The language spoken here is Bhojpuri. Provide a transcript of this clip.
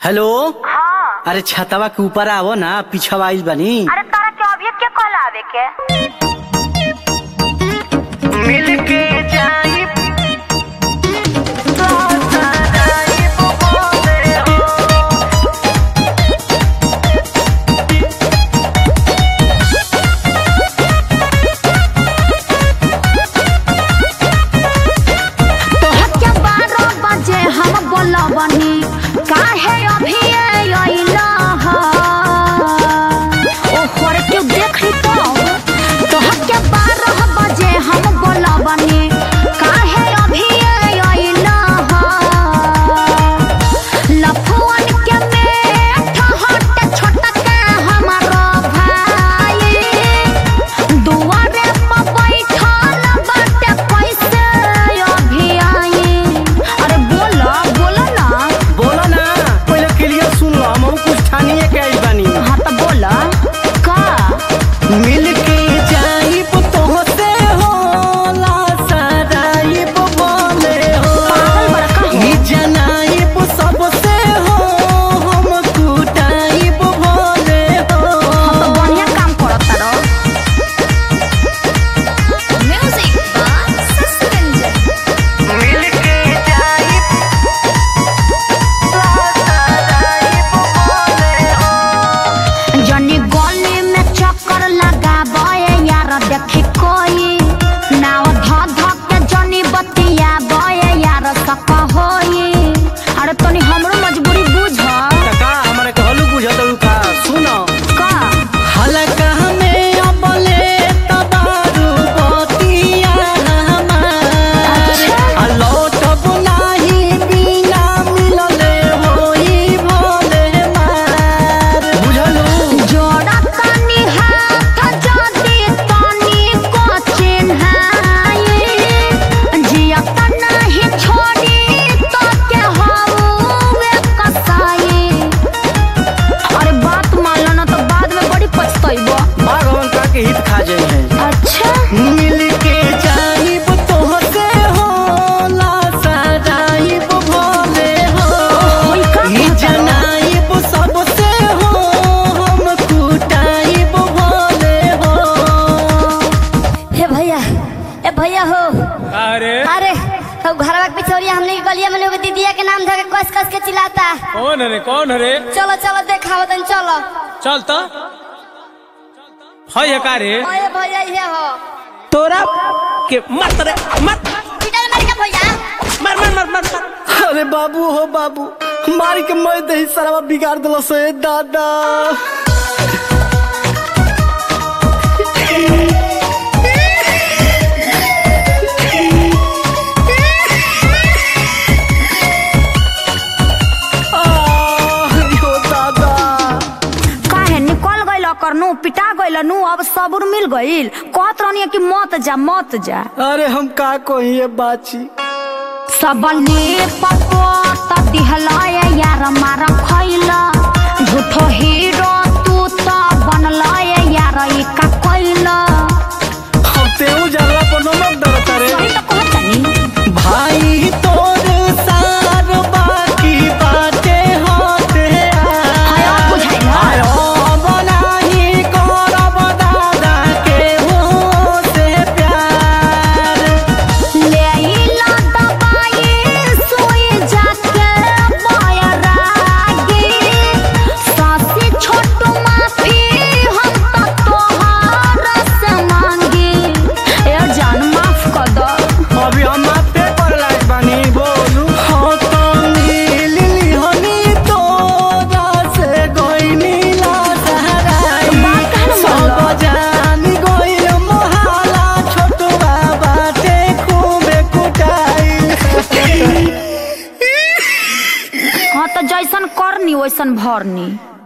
हेलो हाँ अरे छतवा के ऊपर आवो ना पीछवा आइल बानी अरे तारा के अभी के कहला आवे के मिलके जाई तोहर के बारह बजे हम बोलबनी काहे अभी अइला ह ओ खोरे के देख ली तो तोहर के बारह बजे हम बोलबनी काहे अभी अइला ह लफुअन के मेठ हट छोटा के हमारो भाई दुआरे पर बैठल बाटे कैसे अभी आई अरे बोला बोला ना बोलो ना पहले क्लियर सुन लो हम कुछ ठानिए के आइल बानी हाँ तो बोला का मिलके जाई तोहसे होला सराई बोले हो पागल बड़ा का हो? ई जनाई सबसे हो हम कुटाई बोले हो हम तो बढ़िया काम करत तारो म्यूजिक बाय सस्पेंजन मिलके जाई जनी गली में चक्कर लगाबे यार देखी कोई नाव ध ध के जनी बतिया बे यार सक होई अरे तनी हमरो मजबूरी बुझ टका हमारे कहलू बुझत का सुनो का हलका में अबले तबारू बतिया हमार आ लौटब नाही बिना मिलले होई भोले मार बुझलू जोड़ा तनी हाथ जदी तनी को चिन्हाई जिया त नहीं छोड़ी तो के हवे कसाई अरे बात मान लो ना तो बाद में बड़ी पछताइबो भगवान का के हित खा जाई है अच्छा मिलके जाइब तोहसे होला सजाइब भोले हो ओई का ई जनाइब सबसे हो हम कुटाइब भोले हो हे भैया ए भैया हो अरे अरे अब घरवा के पिछोरिया हमने के गलिया में लोग दीदिया के नाम धके कस कस के चिल्लाता कौन है रे कौन है रे चलो चलो देखाओ तन चलो चल तो है का रे ओए भैया ये हो तोरा के मत रे मत पिटा मार के भैया मर मर मर मर मर अरे बाबू हो बाबू मारी के मैं दही सारा बिगाड़ दिलो से दादा आह, यो दादा काहे निकल गइल करनु पिटा गइल नु अब सबूर मिल गइल कहत रहनी कि मत जा मत जा अरे हम का कहिए बाची सबने पपोत दिहलाय यार मार खइल झूठो हीरो तू त बनलाय यार ई का कइल हम तेऊ जरला पर नमक डरता रे सही तो कहत तनी भाई तोर सार बाकी बाटे होते हाय अब बुझाइल ह? आयो बनाही करब दादा के हो से प्यार ले आइला दवाई सोई जाके बयरागी सासी छोटू माफी हम त तोहार से मांगी ए जान माफ कर दो अभी हम पे पर लाइट बानी बोलू हाँ तो नीली हनी तोरा से गोई नीला सहराई बात कहना सब बोलो। जान गोइल मोहाला छोटुआ बाटे खूबे कुटाई हाँ तो जैसन करनी वैसन भरनी